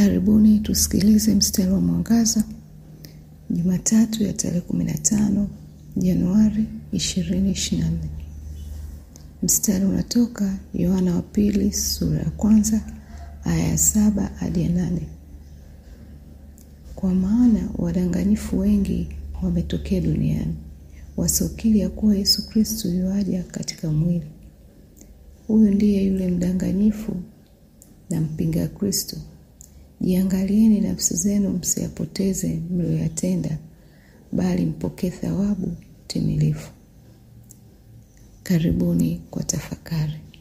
Karibuni tusikilize mstari wa mwangaza Jumatatu ya tarehe 15 Januari 2024. Mstari unatoka Yohana wa pili sura ya kwanza aya ya saba hadi ya nane. Kwa maana wadanganyifu wengi wametokea duniani wasiokiri ya kuwa Yesu Kristo yuaja katika mwili. Huyu ndiye yule mdanganyifu na mpinga Kristo. Jiangalieni nafsi zenu, msiyapoteze mliyoyatenda, bali mpokee thawabu timilifu. Karibuni kwa tafakari.